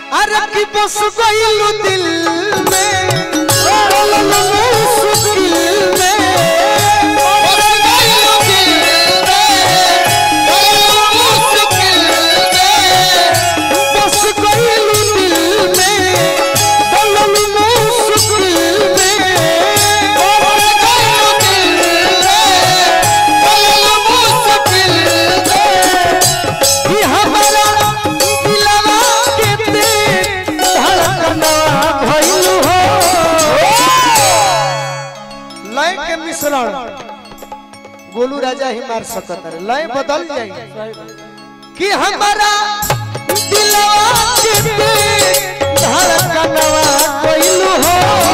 अरे की बस गइलू दिल में बोलल मुश्किल में बस गइलू दिल में बोलल मुश्किल में बस गइलू दिल में बोलल मुश्किल में बस गइलू दिल में बोलल मुश्किल में ई हमारा दिलवा के ते धड़कना भइलू हो लय के मिश्रण गोलू राजा ही मार सकत है लय बदल जाई कि हमारा दिलवा के ते धड़कनवा भइलू हो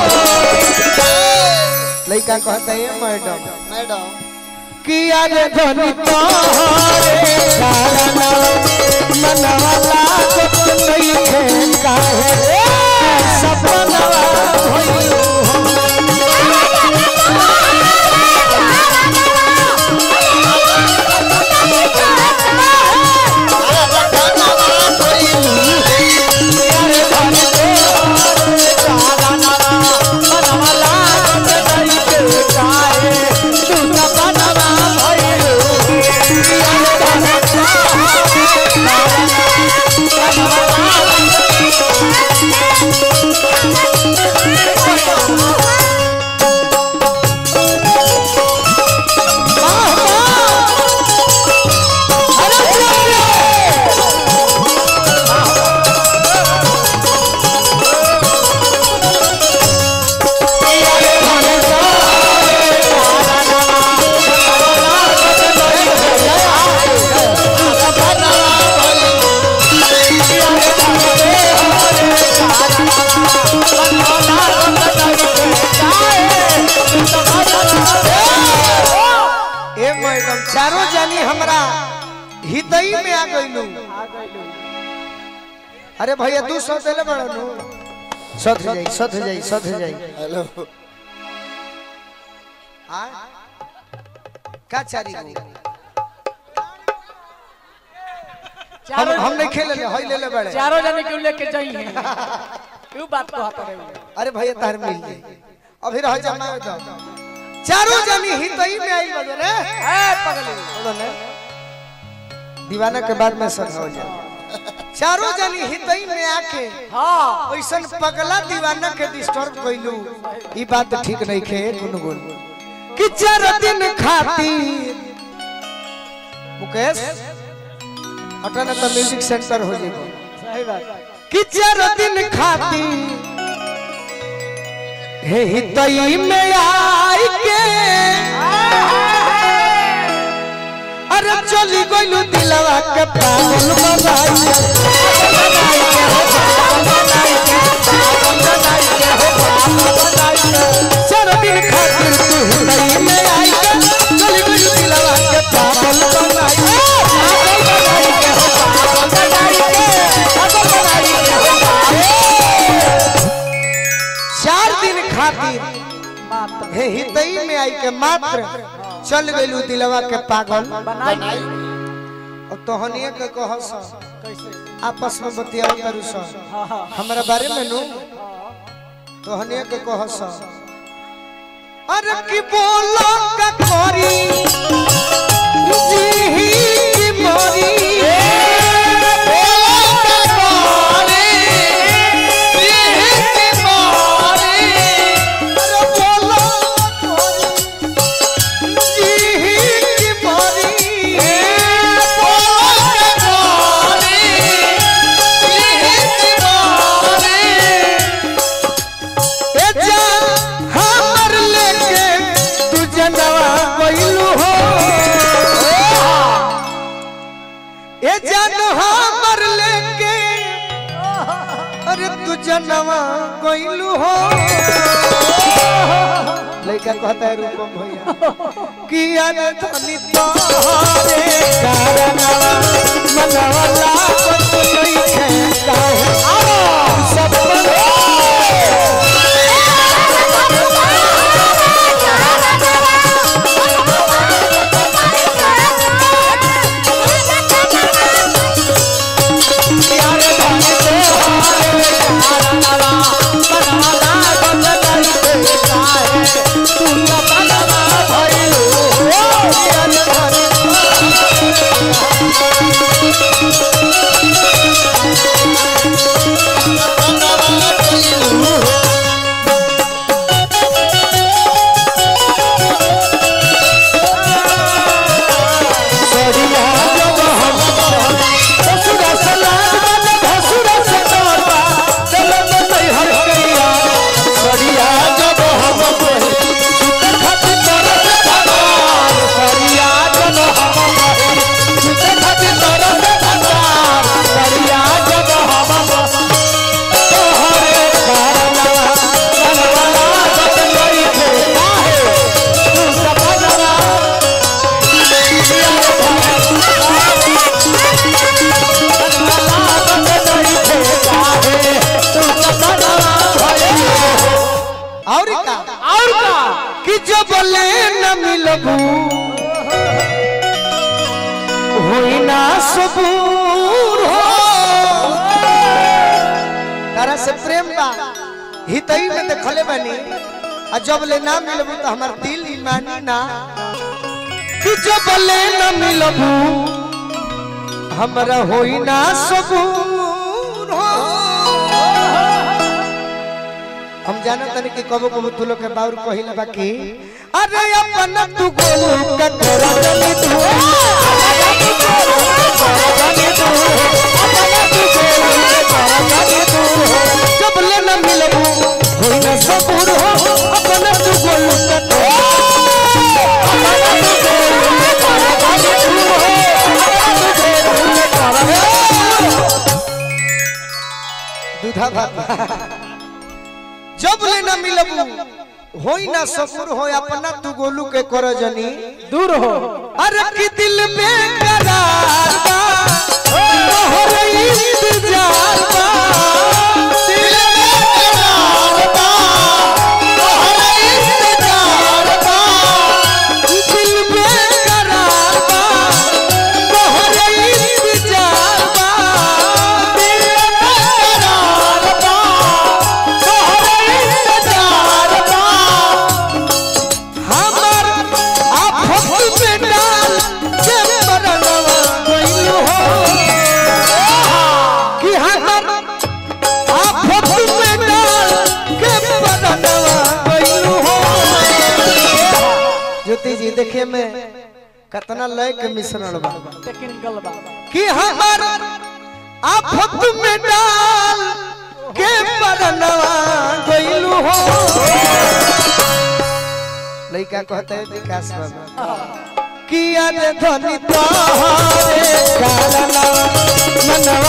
लइका कहता है मैडम मैडम कि अरे धनी तोहरे कारण मनवा लागत नहीं है काहे सपनवा भइलू हो अरे धनी तोहरे कारण मनवा लागत नहीं है काहे तू सपनवा भइलू अरे धनी ए मैडम चारों जानी हमरा हितई में आ गइलू अरे भैया दू सौ देले बड़ा नु सध जाई सध जाई सध जाई हेलो आ का चारी गो हम चारों हम नहीं खेले ले हई ले ले बड़े चारों जने क्यों लेके जाई है क्यों बात को हाथ रहे हो अरे भैया तार मिल जाई अभी रह जमा दो चारों जानी हितई में आई बजे रे ए पगली बोलो ने दीवाना के बाद में सद हो जाए चारों जानी हितई में आके हां ऐसन पगला दीवाना के डिस्टर्ब कइलू ई बात तो ठीक नहीं खे गुनगुन कि चार दिन खातिर मुकेश हटा ना तो म्यूजिक सेंटर हो जाएगा सही बात कि चार दिन खातिर हे हितई में आई के अरे चली गइलू दिलवा के पागल बनाई के चार दिन खातिर तू हितई में आई के चली गइलू दिलवा के पागल बनाई के पागल बनाई के हो पागल बनाई के पागल बनाई के हो चार दिन खातिर मात्र हे हितई में आई के मात्र चल गइलू दिलवा के पागल बनाई और तोहनिए के कहस कैसे आपस में बतियाओ करू स हां हां हमरा बारे में नु तोहनिए के कहस अरे की बोलो का करी जी ही की मोरी बोलो का करी जी ही की मोरी अरे बोलो का करी जी ही की मोरी बोलो का करी जी ही की मोरी ए जा हमर लेके तू जनवा गइलू हो ए जान हमर लेके अरे तू जनवा गइलू हो लइका कहता है रूपम भैया कि अरे धनी तोरे कारणवा मनवा लागत नहीं है काहे सपना Thank you. मिलबू होई ना सबूर हो तारा से प्रेम बा हितई में देखले बानी आ जब ले ना मिलबू तो हमार दिल ही मानी ना कि जब ले ना मिलबू हमरा होई ना सबूर हो हम जाना तनी कि कबो कबो तू लोग के बाउर कहिला बाकी अरे अपन तू गोलू का करा जनी तू जब ले न मिलबू होई ना सबूर हो अपन तू गोलू का दूधा भात जब ले न मिलबू होई ना सबूर हो अपना तू गोलू के कर जनी दूर हो अरे कि दिल में करार बा तोहर इंतजार बा दिल में करार बा तोहर इंतजार बा दिल में करार बा तोहर इंतजार बा दिल में करार बा तोहर इंतजार बा हमर आफत में डाल के मरनवा गइल हो कि हमर आफत में डाल के मरनवा गइल हो ज्योति जी देखे में कितना लय के मिश्रण बा टेक्निकल बा कि हमर आफत में डाल के मरनवा गइल हो लइका कहते हैं विकास बाबा किया रे धनी तोहरे कारणवा मनवा